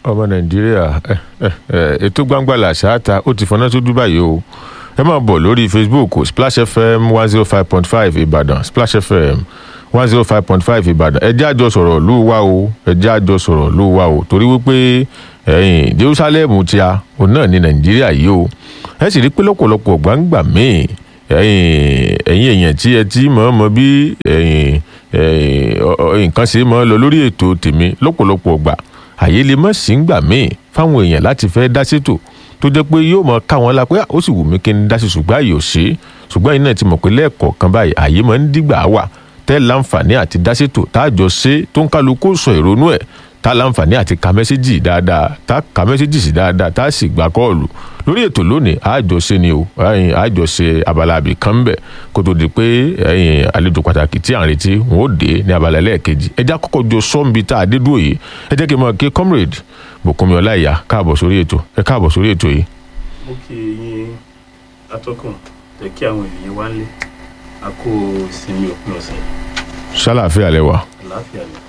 ọmọ nàìjíríà ẹ, ẹ, ẹ, ètò gbangba làṣáàtà ó ti fọná sójú báyìí o ẹ máa bọ̀ lórí facebook splash fm one zero five point five ìbàdàn splash fm one zero five point five ìbàdàn ẹ jẹ́ àjọ sọ̀rọ̀ ló wá o ẹ jẹ́ àjọ sọ̀rọ̀ ló wá o torí wípé ẹ̀yìn jerusalem ti a òun náà ní nàìjíríà yìí o ẹ sì rí pé lọ́pọ̀lọpọ̀ gbangba míì ẹ̀yin ẹ̀yin èèyàn tí ẹ ti mọ̀ mọ̀ bí ẹ̀yin ẹ̀yin ọ- ọ- nǹkan ṣe mọ́ lọ lórí ètò tèmi lọ́pọ̀lọpọ̀ gbà àyè lè mọ̀ sí gbà míì fáwọn èèyàn láti fẹ́ dá sétò tó jẹ́ pé yóò mọ káwọn la pé "Ah, ó sì wù mí kí n dá sí ṣùgbọ́n àyè ò ṣe é ṣùgbọ́n iná ti mọ̀ pé lẹ́ẹ̀kọ̀ọ̀kan báyìí àyè máa ń dìgbà wà tẹ́ láǹfààní àti dá sétò tá a jọ ṣe tó ń kálukú sọ ìrònú ẹ̀ tá a láǹfààní àti ka mẹ́sẹ́jì dáadáa tá a ka mẹ́sẹ́jì sí dáadáa tá a sì gbà kọ́ọ̀lù lórí ètò lónìí àjọṣe ni o ẹ̀yin àjọṣe abala àbí kan bẹ̀ kó tó di pé ẹ̀yin àlejò pàtàkì tí à ń retí wọn ó dé ní abala ẹlẹ́ẹ̀kejì ẹ já kọ́kọ́ jọ sọ́ǹbi tá a dé dúró yìí ẹ jẹ́ kí n máa ké comrade bùkúnmi ọláìyá káàbọ̀ sórí ètò ẹ káàbọ̀ sórí ètò yìí. mo kí yín atọ́kùn tẹ kí àwọn ènìyàn wá lé a kó ìsinmi òpin ọ̀sẹ̀ sálàáfíà lẹ́wà àlàáfíà ni.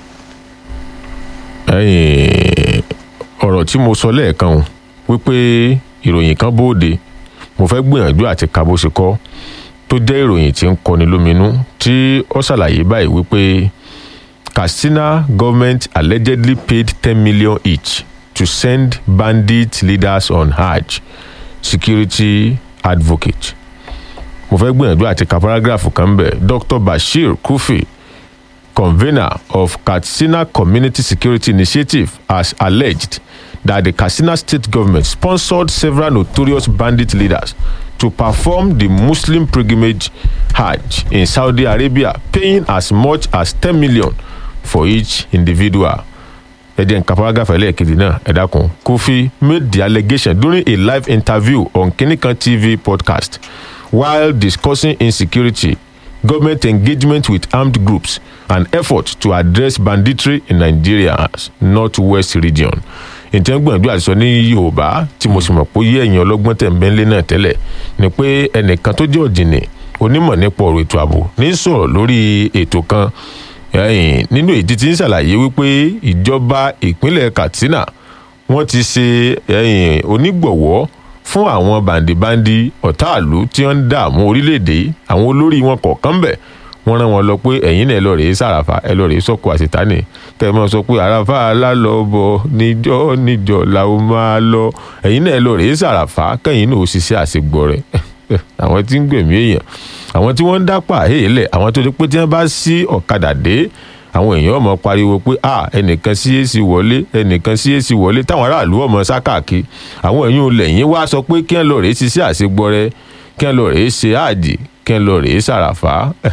ẹ̀yin ọ̀rọ̀ tí mo sọ lẹ́ẹ̀kan o wípé ìròyìn kan bóde mo fẹ́ gbìyànjú àti ka bó ṣe kọ́ tó jẹ́ ìròyìn tí ń kọni lóminú tí ó ṣàlàyé báyìí wípé katsina government allegedly paid ten million each to send bandit leaders on hajj security advocate mo fẹ́ gbìyànjú àti ka paragraph kan bẹ̀ dr bashir kufi convener of Katsina Community Security Initiative has alleged that the Katsina state government sponsored several notorious bandit leaders to perform the Muslim pilgrimage Hajj in Saudi Arabia, paying as much as 10 million for each individual. Ẹ̀jẹ̀ nǹkan paragraph ẹlẹ́ẹ̀kejì náà ẹ dákun. Kofi made the allegation during a live interview on Kinikan TV podcast while discussing insecurity government engagement with armed groups and effort to address banditry in nigeria's northwest region ìtẹ́ gbìyànjú àti sọ ní yorùbá tí mo sì mọ̀ pé yé ẹ̀yìn ọlọ́gbọ́n tẹ̀ ń bẹ́ńlé náà tẹ́lẹ̀ ni pé ẹnìkan tó jẹ́ ọ̀jìnì onímọ̀ nípa ọ̀rọ̀ ètò ààbò ní sọ̀rọ̀ lórí ètò kan ẹ̀yìn nínú èdè tí ń ṣàlàyé wípé ìjọba ìpínlẹ̀ katsina wọ́n ti ṣe ẹ̀yìn onígbọ̀wọ́ fún àwọn bàǹdìbàǹdì ọ̀táàlú tí wọ́n ń dààmú orílẹ̀-èdè yìí àwọn olórí wọn kọ̀ọ̀kan bẹ̀ wọ́n rán wọn lọ pé ẹ̀yin náà ẹ lọ rèé sàràfà ẹ lọ rèé sọ̀kò àṣetánì kẹ́ ẹ máa sọ pé àràfà alálọ́bọ̀ níjọ́ níjọ́ la ó máa lọ ẹ̀yin náà ẹ lọ rèé sàràfà kẹ́yìn náà ó ṣiṣẹ́ àṣegbọ́ rẹ̀ àwọn tí ń gbẹ̀mí èèyàn àwọn tí wọ́n ń dápà èèlẹ̀ àwọn tó ti pé tí wọ́n bá sí ọ̀kadà dé àwọn èèyàn ọmọ pariwo pé a ẹnìkan sí èsì wọlé ẹnìkan sí èsì wọlé táwọn aráàlú ọmọ sákàkí àwọn èèyàn lẹ́yìn wá sọ pé kí ẹ lọ rèé ṣiṣẹ́ àṣegbọrẹ kí ẹ lọ rèé ṣe àjì kí ẹ lọ rèé ṣàràfà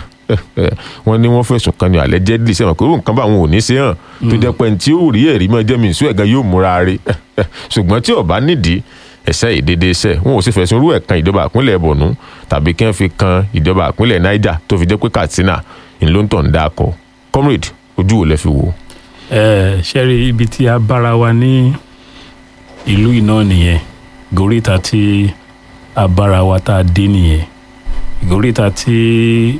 wọn ní wọn fẹ̀sùn kan ní alẹ́ jẹ́ dì sẹ́wọ̀n pé irú nǹkan báwọn ò ní ṣe hàn tó jẹ́ pé tí ó rí ẹ̀rí mọ́ jẹ́ mi ìṣú ẹ̀gán yóò múra rí ṣùgbọ́n tí ọba nídìí ẹ̀sẹ̀ ìdédé iṣẹ́ wọn ò sì fẹ̀sùn irú ẹ̀ kan ìjọba ìpínlẹ̀ bọ̀nú tàbí kí wọ́n fi kan ìjọba ìpínlẹ̀ niger tó fi jẹ́ pé katsina ńlọ́ntọ̀ ń dákọ̀ comrade ojú wo lẹ fi wò. ẹ ṣe rí ibi tí a bára wa ní ìlú iná nìyẹn gòríta tí a bára wa tá a dé nìyẹn gòríta tí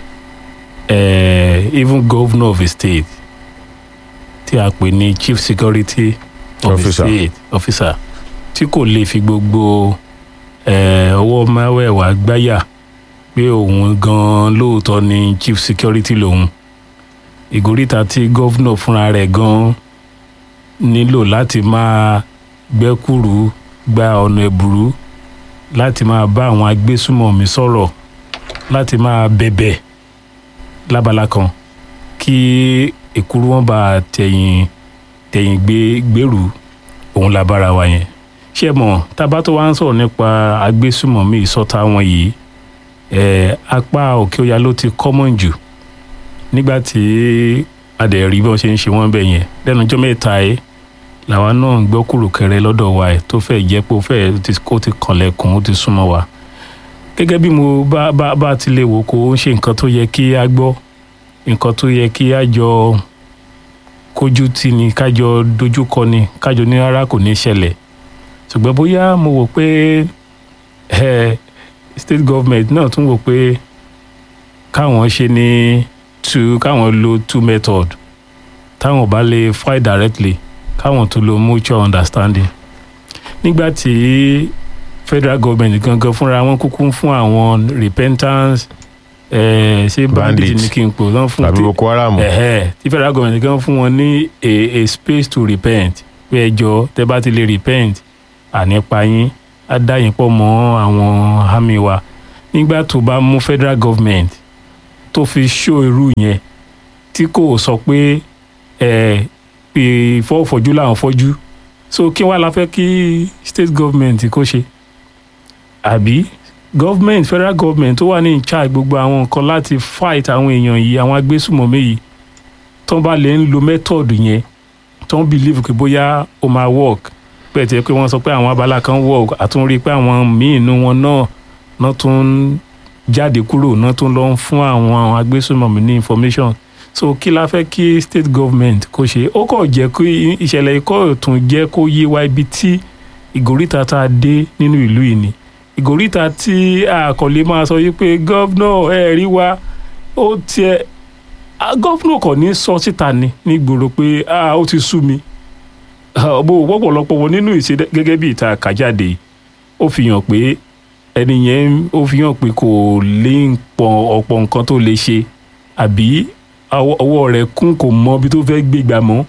eh, even governor of a state tí a pè ní chief security of Officer. a state officer tí kò lè fi gbogbo eh, ọwọ́ máwẹ̀wá gbáyà pé òun gan-an lóòótọ́ ni chief security lòun ìgòríta tí gọ́vnọ̀ fúnra rẹ̀ gan nílò láti máa gbẹ́kúrú gba ọ̀nà ẹ̀bùrú láti máa bá àwọn agbésùmọ̀mí sọ̀rọ̀ láti máa bẹ̀bẹ̀ lábala kan kí èkúrú wọn bá tẹ̀yìn tẹ̀yìn gbé gbèrú òun la bára wa yẹn ṣé ẹ mọ̀ tábà tó wá ń sọ̀rọ̀ nípa agbésùmọ̀mí ìsọ̀tà wọn yìí ẹ̀ apá òkè ọya ló ti common jù nígbà tí a dẹ̀ rí bí wọ́n ṣe ń ṣe wọ́n bẹ̀ yẹn lẹ́nu ọjọ́ mẹ́ta ẹ̀ làwa náà ń gbọ́ kúròkẹrẹ lọ́dọ̀ wa ẹ̀ tó fẹ́ jẹ́ pé ó fẹ́ ti- kó ti kànlẹ̀kùn ó ti súnmọ́ wa gẹ́gẹ́ bí mo bá bá bá ti lè wò kó ń ṣe nǹkan tó yẹ kí a gbọ́ nǹkan tó yẹ kí a jọ kójú tì ní kájọ dojúkọ ni kájọ ní rárá kò ní ṣẹlẹ̀ ṣùgbọ́n bóyá mo wò pé ẹ state government náà tún wò pé káwọn ṣe ní two káwọn lo two method táwọn bá lè fight directly káwọn tó lo mutual understanding nígbà tí federal government gangan fúnra wọn kúkú ń fún àwọn repentance eh, ṣé bandit Bandit. ní kí n pò lọ́n fún tàbí tí- boko haram ẹ̀hẹ́ tí federal government gan fún wọn ní a a space to repent pé ẹjọ́ tẹ́ bá ti lè repent ànípa yín á dá yín pọ̀ mọ́ àwọn army wa nígbà tó bá mú federal government tó fi ṣó irú yẹn tí kò sọ pé ẹ pé fọ́fọ́jú làwọn fọ́jú so kí wàá la fẹ́ kí state government kó ṣe àbí government federal government tó wà ní in charge gbogbo àwọn nǹkan láti fight àwọn èèyàn yìí àwọn agbésùmọ̀mí yìí tó bá lè ń lo method yẹn tó ń believe pé bóyá ó máa work pẹ̀ tí pé wọ́n sọ pé àwọn abala kan work àtúnrí pé àwọn míì inú wọn náà náà tún ń jáde kúrò náà tún lọ ń fún àwọn agbésùmọ̀mí ní information so kí la fẹ́ kí state government kó ṣe ó kọ̀ jẹ́ kí ìṣẹ̀lẹ̀ ikọ́ tún jẹ́ kó yé wa ibi tí ìgòríta tá a dé nínú ìlú yìí ni ìgòríta tí àkọlé máa sọ yìí pé gọ́vnọ̀ ẹ rí wa ó tiẹ̀ ah, gọ́vnọ̀ kò ní sọ síta ni nígboro pé ah, ó ti sú mi Ah, bó wọ́pọ̀lọpọ̀ wọn nínú ìṣe gẹ́gẹ́ bí ìta kàjáde yìí, ó fi hàn pé ẹni yẹn ó fi hàn pé kò lè pọ̀ ọ̀pọ̀ nǹkan tó lè ṣe àbí ọwọ́ ọwọ́ rẹ̀ kún kò mọ ibi tó fẹ́ gbégbá mọ́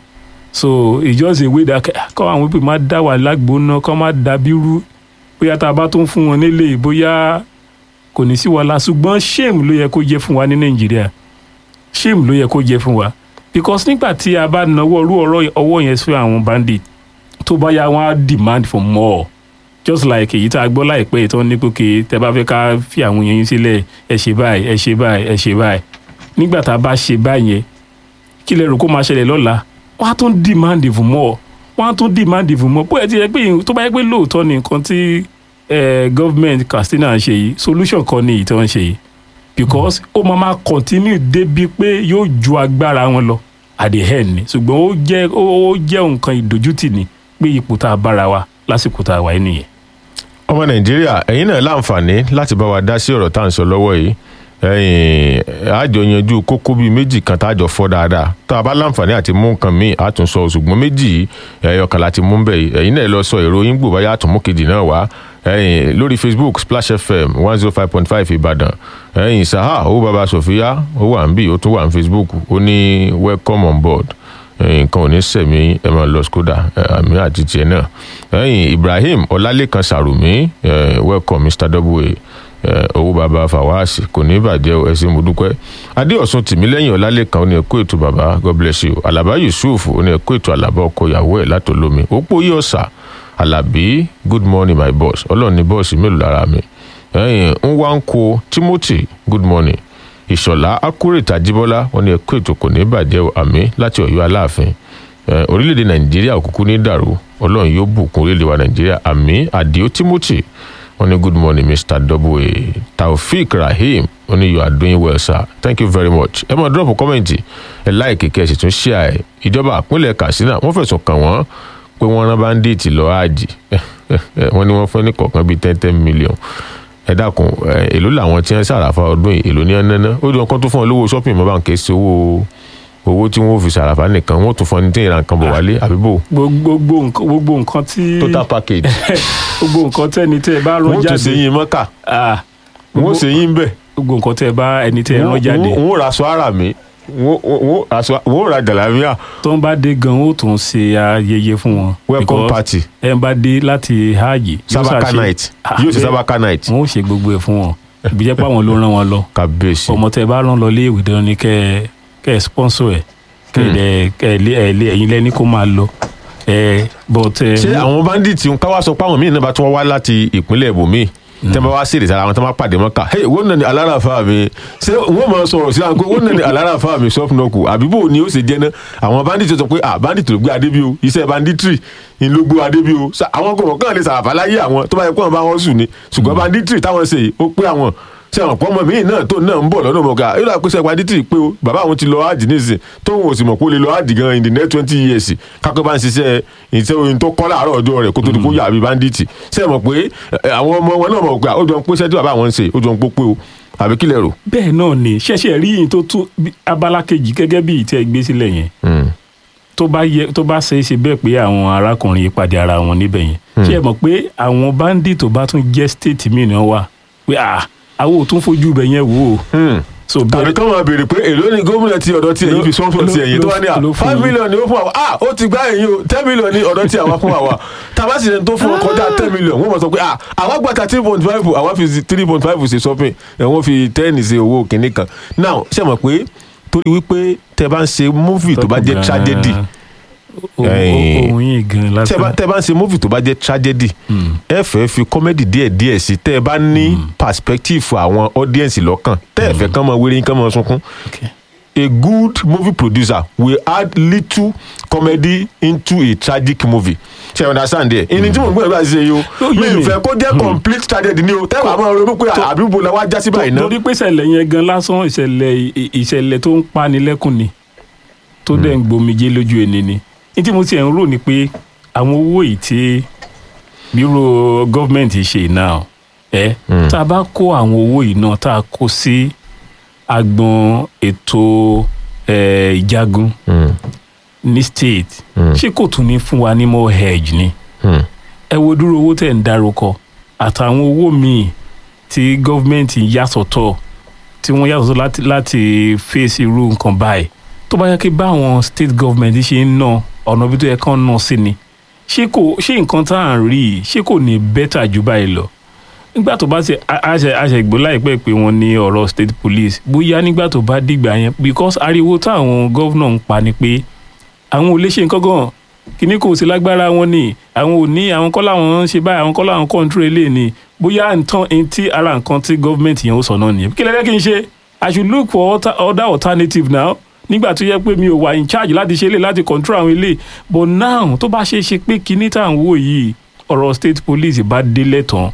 so it's just a way that kọ́ àwọn pípé má dá wà lágbóná kọ́ má dàbí rú bóyá tá a bá tó ń fún wọn nílé bóyá kò ní sí wàhálà ṣùgbọ́n shame ló yẹ kó jẹ́ fún wa ní nàìjíríà shame ló yẹ kó jẹ́ fún wa because nígbà tí a bá nawọ́ irú ọ̀rọ̀ ọwọ́ yẹn sí àwọn bandit tó bá yá wọn á demand for more just like èyí tá a gbọ́ láìpẹ́ ìtọ́ ní pé tẹ bá fẹ́ ká fi àwọn èèyàn yín sílẹ̀ ẹ ṣe báyìí ẹ ṣe báyìí ẹ ṣe báyìí nígbà tá a bá ṣe báyìí yẹn kí lẹ rò kó máa ṣẹlẹ̀ lọ́la wọ́n á tún demand for more wọ́n á tún demand for more bóyá ti yẹ pé tó bá yẹ pé lóòótọ́ ni nǹkan tí eh, government Katsina ń ṣe yìí solution kan ní ìtọ́ ń ṣe yìí because ó máa máa continue débi pé yóò ju agbára wọn lọ at the end ni ṣùgbọ́n ó jẹ́ ó ó jẹ́ nǹkan ìdójútì ni pé ipò tá a bára wa lásìkò tá a wà yìí nìyẹn. ọmọ nàìjíríà ẹ̀yin náà láǹfààní láti bá wa dá sí ọ̀rọ̀ tá à ń sọ lọ́wọ́ yìí ẹ̀yin àjọ yanjú kókó bíi méjì kan tá a jọ fọ́ dáadáa tá a bá láǹfààní àti mú nǹkan míì á tún sọ ṣùgbọ́n méjì yìí ẹ̀yọ kan láti mú bẹ́ẹ̀ yìí ẹ̀yin náà lọ sọ èrò yín gbò báyà àtúnmú kejì náà wá ẹ̀yin lórí facebook splash fm one zero five point five ìbàdàn ẹ̀yin saha owó baba sofia ó wà ń bì ó tún wà ní facebook ó ní welcome on board nǹkan ò ní sẹ̀mí ẹ máa lọ skoda àmì àti tiẹ̀ náà ẹ̀yìn ibrahim ọlálẹ́kan sàrùmí welcome mr w owó baba fawasi kò ní bàjẹ́ o ẹ̀sìn mo dúpẹ́ adéọ̀sùn tìmílẹ́yìn ọlálẹ́kan ó ní ẹ̀kọ́ ètò baba god bless you alaba yusuf ó ní ẹ̀kọ́ ètò alaba ọkọ ìyàwó ẹ̀ látọlómi òpó yí ọ̀sà alabi good morning my boss ọlọ́run ní bọ́ọ̀sì mélòó lára mi ẹ̀yìn nwanko timothy good morning ìṣọ̀lá accurate ajíbọ́lá wọn ni ẹ̀kọ́ ètò kò ní bàjẹ́ àmì láti ọ̀yọ́ aláàfin orílẹ̀-èdè nàìjíríà òkùnkùn ní dàrú ọlọ́run yóò bùkún orílẹ̀-èdè wa nàìjíríà àmì àdìo timothy wọn ni good morning mr w taofik rahim wọn ni you are doing well sir thank you very much ẹ máa drop comment ẹ like kẹ́ ẹ sì tún share ẹ ìjọba àpínlẹ̀ katsina wọ́n fẹ̀sùn kàn wọ́n pé wọ́n rán báńdíìtì lọ àjì wọ́n ní wọ́n fẹ́ ní kọ̀ọ̀kan bíi ten ten million ẹ dákun èló làwọn tí wọn ṣàràfà ọdún yìí èló ní ẹ nánà ó dùn kán tó fún ọ lówó shopping mọ́ báńkì sí owó owó tí wọn ò fi ṣàràfà nìkan wọn ò tún fún ọ ní tí ìran kan bọ̀ wálé àbíbò. gbogbo nǹkan gbogbo nǹkan tí total package. gbogbo nǹkan tẹ́ni tẹ́ ẹ bá rán wọn ò jáde tún ṣe yín mọ́kà wọn ò ṣe yín bẹ̀. gbogbo nǹkan tẹ́ ẹ bá ẹni tẹ́ ẹ rán jáde wọn ò ra aṣọ ara mi wọn ò ra jàlámíà. tó ń bá dé gan ó tún ṣe ayẹyẹ fún wọn. welcome Because party ẹ ń bá dé láti hajj yóò sabaka ṣàṣe- night Ah, yóò ṣe bẹ́ẹ̀. sabaka night wọn ó ṣe gbogbo ẹ fún wọn ibi jẹ́ pé àwọn ló rán wọn lọ kábíyèsí. ọmọ tẹ́ ẹ bá rán lọ lé ìwé dandan ni kẹ́ ẹ kẹ́ ẹ sponsor ẹ kẹ́ ẹ dẹ̀- kẹ́ ẹ lé ẹ lé ẹ̀yin lẹ́ni kó máa lọ ẹ but ẹ ṣé àwọn bandits ń káwá sọ pé àwọn míì náà bá tún wá láti ìpínlẹ̀ ibòmíì tẹ́ bá wá sí ìrètí ara wọn tẹ́ bá pàdé mọ́kà hey wọ́n nà ní alárafa mi ṣé wọ́n máa sọ̀rọ̀ sí àgọ́ wọ́n nà ní alárafa mi sọ́fúnọ́kù àbíbò ni ó ṣe jẹ́ náà àwọn bandits sọ pé ah bandit ló gbé adé bí o iṣẹ́ banditry ni ló gbé adé bí o Ṣá- àwọn kò kàn lè sàràfà láyé àwọn tó bá yẹ kó wọn bá wọn sùn ni ṣùgbọ́n banditry táwọn ṣe yìí ó pé àwọn ṣé àwọn pọ́nmọ́ míì náà tó náà ń bọ̀ lọ́dọ̀ mọ̀ká yóò dà pé ṣe banditry pé o bàbá àwọn ti lọ ájì nísìn tóun ò sì mọ̀ pé ó lè lọ ájì gan in the next twenty years kápẹ́ bá ń ṣiṣẹ́ ìṣe oyin tó kọ́ láàárọ̀ ọjọ́ rẹ̀ kó tó di kó yà bí bandit ṣé ẹ mọ̀ pé ẹ, àwọn ọmọ wọn náà mọ̀ pé ó jọ ń pé ṣẹ́jú bàbá àwọn ń ṣe ó jọ ń pé pé o àbí kílẹ̀ rò. bẹ́ẹ̀ náà ni ṣẹ̀ṣẹ̀ rí yìí tó tún bí- abala kejì gẹ́gẹ́ bí ìtẹ́ gbé sílẹ̀ yẹn Mm. tó bá yẹ tó bá ṣe é ṣe bẹ́ẹ̀ pé àwọn arákùnrin yìí pàdé ara wọn níbẹ̀ yẹn ṣé ẹ mọ̀ pé àwọn bandit tó bá tún jẹ́ state mìíràn wà pé à àwọn ò tún fojú ibẹ̀ yẹn wò ó Hmm. so tàbí bẹ́ẹ̀ kọ́ máa béèrè pé èló ni gómìnà ti ọ̀dọ̀ tí èyí fi sponsor ti ẹ̀yìn tó wá ní à ló fún five yín. million ni ó fún àwa ah ó ti gbá ẹ̀yìn o ten million ni ọ̀dọ̀ tí àwa fún àwa tàbá sì ní tó fún ọ kọjá ten million wọ́n mọ̀ sọ pé ah àwa gba thirteen point five àwa fi three point five ṣe shopping ẹ̀ wọ́n fi ten ṣe owó kìíní kan now ṣe mọ̀ pé torí wípé tẹ bá ń ṣe movie tó bá jẹ́ tragedy ẹ̀yìn. ohun yìí gan tẹ bá lásán tẹ bá ń ṣe movie tó bá jẹ́ tragedy ẹ fẹ́ fi comedy díẹ̀ díẹ̀ sí tẹ́ ẹ bá ní perspective àwọn audience lọ́kàn tẹ́ ẹ fẹ́ kán mọ wéré kán mọ sunkún Okay. a good movie producer will add little comedy into a tragic movie ṣe you understand there ìní tí mo ń gbọ́dọ̀ bá ṣe yìí o Ó yé mi mi. ì fẹ́ kó jẹ́ complete tragedy ni o tẹ́wọ̀ àwọn ronú pé àbíbo la wá já sí báyìí náà torí pé ìṣẹ̀lẹ̀ yẹn gan lásán ìṣẹ̀lẹ̀ ì- ìṣẹ̀lẹ̀ tó ń pani lẹ́kùn ni tó dẹ̀ ń gbomijé lójú ẹni ni ní tí mo ti ẹ̀ ń rò ni pé àwọn owó yìí tí bírò gọ́ọ̀mẹ̀ntì ṣe náà ẹ tá a bá kó àwọn owó yìí náà tá a kó sí agbọn ètò ẹ, ìjagun Hmm, ní state Mm. ṣé kò tún ní fún wa ní more hedge ni hmm, ẹ wo dúró owó tẹ̀ ń dárúkọ àtàwọn owó míì tí gọ́ọ̀mẹ̀ntì yà sọ́tọ̀ tí wọ́n yà sọ́tọ̀ láti láti fèsì irú nǹkan báyìí tó bá yẹ kí báwọn state government ṣe ń ná ọ̀nà bí tó yẹ kán ná sí ni ṣé kò ṣé nǹkan tá à ń rí yìí ṣé kò ní bẹ́tà jù báyìí lọ nígbà tó bá ṣe àṣẹ àṣẹgbó láìpẹ́ pé wọ́n ní ọ̀rọ̀ state police bóyá nígbà tó bá dìgbà yẹn because ariwo táwọn gọ́vnà ń pa ni pé àwọn ò lè ṣe nǹkan gan kíní kò sí lágbára wọn ni àwọn ò ní àwọn kọ́ làwọn ń ṣe báyìí àwọn kọ́ làwọn kọ́ńtúrò ilé ni bóyá nǹkan ẹni tí ara nǹkan tí gọ́ọ̀mẹ̀ntì yẹn ó sọ náà nìyẹn kí lẹ́lẹ́ kí n ṣe i should look for other, other alternative now nígbà tó yẹ pé mi ò wà in charge láti ṣe lè láti control àwọn ilé but now tó bá ṣe é ṣe pé kíní tá à ń wò yìí ọ̀rọ̀ state police bá délẹ̀ tán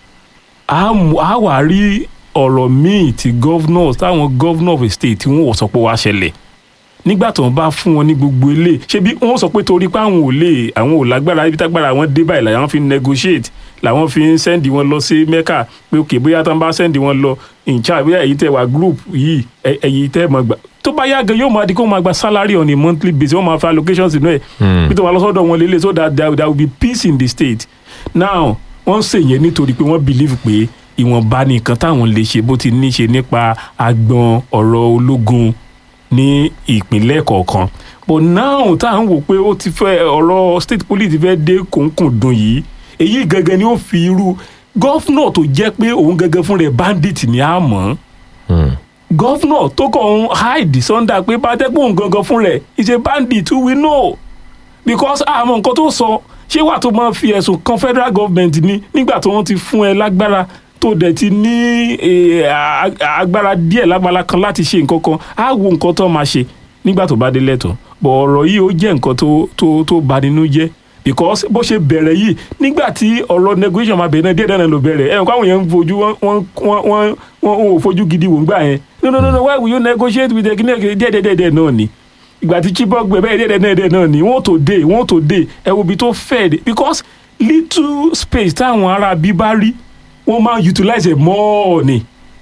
a mú- a wà rí ọ̀rọ̀ míì tí governors táwọn governor of a state tí wọ́n sọ pé wá ṣẹlẹ̀ nígbà tó ń bá fún wọn ní gbogbo ilé ṣebí wọ́n sọ pé torí pé àwọn ò lè àwọn ò lágbára ibi tágbára àwọn dé báyìí làwọn fi ń negotiate làwọn fi ń sẹ́ndì wọn lọ sí mecca pé òkè bóyá tó ń bá sẹ́ndì wọn lọ in charge bóyá èyí tẹ wà group yìí ẹ- èyí tẹ mọ̀ gbà tó bá yá gan yóò máa di kó máa gba salary on a monthly basis wọ́n máa fa allocations inú ẹ̀ bí tó wà lọ́sọ̀dọ̀ wọn lélẹ̀ so that there, there will be peace in the state now wọ́n ṣèyẹn nítorí pé wọ́n believe pé ìwọ̀nba ni nǹkan táwọn lè ṣe bó ti ní ṣe nípa agbọn ọ̀rọ̀ ológun ní ìpínlẹ̀ kọ̀ọ̀kan but now tá à ń wò pé ó ti fẹ́ ọ̀rọ̀ state police ti fẹ́ dé kòńkòndùn yìí èyí gangan ni ó fi irú gọ́fúnà tó jẹ́ pé òun gangan fún rẹ̀ bandit ni a mọ̀ hmm. gọ́fúnà tó kàn ń hide sunday pé bá tẹ́ pé òun gangan fún rẹ̀ is a bandit we know because àmọ́ nǹkan tó sọ ṣé wà tó máa fi ẹ̀sùn kan federal government ni nígbà tó wọ́n ti fún ẹ lágbára tó dẹ̀ ti ní eh, a- agbára díẹ̀ lágbára kan láti ṣe nǹkan kan á wo nǹkan tó máa ṣe nígbà tó bá dé lẹ́tọ̀ọ́ bọ̀ ọ̀rọ̀ yìí ó jẹ́ nǹkan tó tó tó bà nínú jẹ́ because bó ṣe bẹ̀rẹ̀ yìí nígbà tí ọ̀rọ̀ negotiation máa bẹ̀rẹ̀ náà díẹ̀ dáná ló bẹ̀rẹ̀ ẹ̀ káwọn yẹn ń fojú wọ́n wọ́n wọ́n wọ́n wọ́n ò fojú gidi wò ń gbà yẹn no no no no why will you negotiate with the guinea díẹ̀ díẹ̀ díẹ̀ náà ni ìgbà tí chibok gbẹ bẹ́ẹ̀ díẹ̀ díẹ̀ díẹ̀ náà ni wọ́n tó dé wọ́n tó dé ẹ wo ibi tó fẹ́ dé because little space táwọn ará bí bá rí wọ́n máa utilize ẹ̀ more ni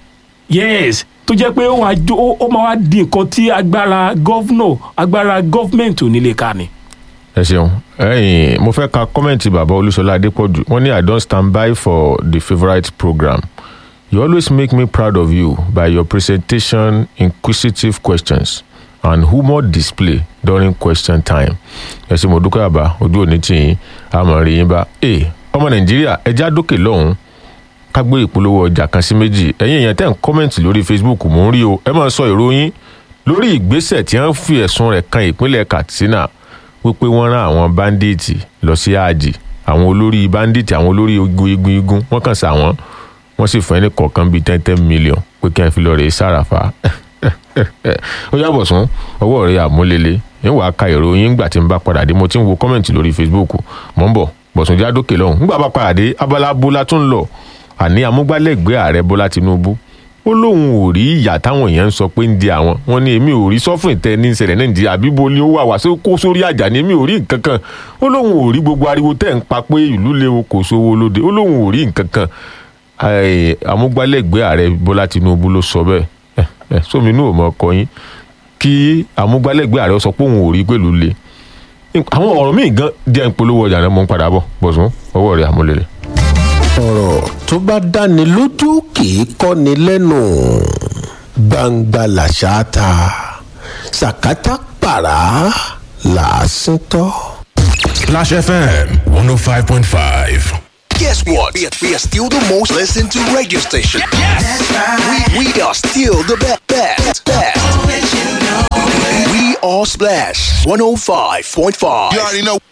yes tó jẹ́ pé ó wá jó- ó- ó máa wá di nǹkan tí agbára gọ́vnọ̀ agbára gọ́fmẹ̀ntì ò ní lè ka ni. ẹ ṣeun ẹyìn mo fẹ́ ka kọ́mẹ̀ntì bàbá olúṣọlá adépọ̀jù wọ́n ní i don stand by for the favourite program you always make me proud of you by your presentation inquisitive questions and humour display during question time ẹ ṣe mo dúpẹ́ àbá ojú òní tì yín àmọ́ rí yín bá ẹ ọmọ nàìjíríà ẹja dókè lọ́hùn-ún ká gbé ìpolówó ọjà kan sí méjì ẹ̀yin èèyàn tẹ̀ ń kọ́mẹ̀ntì lórí facebook mò ń rí o ẹ máa sọ ìròyìn lórí ìgbésẹ̀ tí wọ́n fi ẹ̀sùn rẹ̀ kan ìpínlẹ̀ katsina wípé wọ́n rán àwọn báńdíìtì lọ sí àjì àwọn olórí báńdíìtì àwọn olórí igun igun igun wọ́n kàn sá wọn wọ́n sì fún ẹni kọ̀ọ̀kan bíi ten ten million pé kí wọ́n fi lọ rèé sàràfà ó yàbọ̀ sún ọwọ́ rẹ̀ àmúlélẹ̀ ń wàá ka ìròyìn ńgbà tí ń bá padà dé mo ti ń wo kọ́mẹ̀ntì lórí facebook mò ń bọ̀ bọ̀sùn jádókè lọ́hùn ńgbà bá padà dé abala bọ́lá tún ń lọ àní amúgbálẹ́gbẹ̀ẹ́ ààrẹ bọ́lá tinubu ó lóun ò rí ìyà táwọn èèyàn ń sọ pé ń di àwọn wọn ni èmi ò rí sọfún ìtẹ ní ìṣẹ̀lẹ̀ náà ń di àbíbo ni ó wà wá sí kó sórí àjà ni èmi ò rí nǹkan kan ó lóun ò rí gbogbo ariwo tẹ́ ń pa pé ìlú léwu kò sówó lóde ó lóun ò rí nǹkan kan Ai, amúgbálẹ́gbẹ̀ẹ́ ààrẹ bọ́lá tinubu ló sọ bẹ́ẹ̀ ẹ ẹ sómi inú ò mọ ọkọ yín kí amúgbálẹ́gbẹ̀ẹ́ ààrẹ sọ pé òun ò rí pẹ̀lú le àwọn ọ̀rọ̀ míì gan díẹ̀ ń polówó ọjà náà mo ń padà bọ̀ bọ̀sùn ọwọ́ rẹ̀ àmúlẹ̀lẹ̀. ọ̀rọ̀ tó bá dáni lójú kì í kọ́ni lẹ́nu gbangba làṣà ta sàkátà pàrà làásìn tọ́. Splash FM 105.5. Guess what? We are, we are still the most listened to radio station. That's right. We, we are still the best. best, best. We are Splash 105.5. You already know.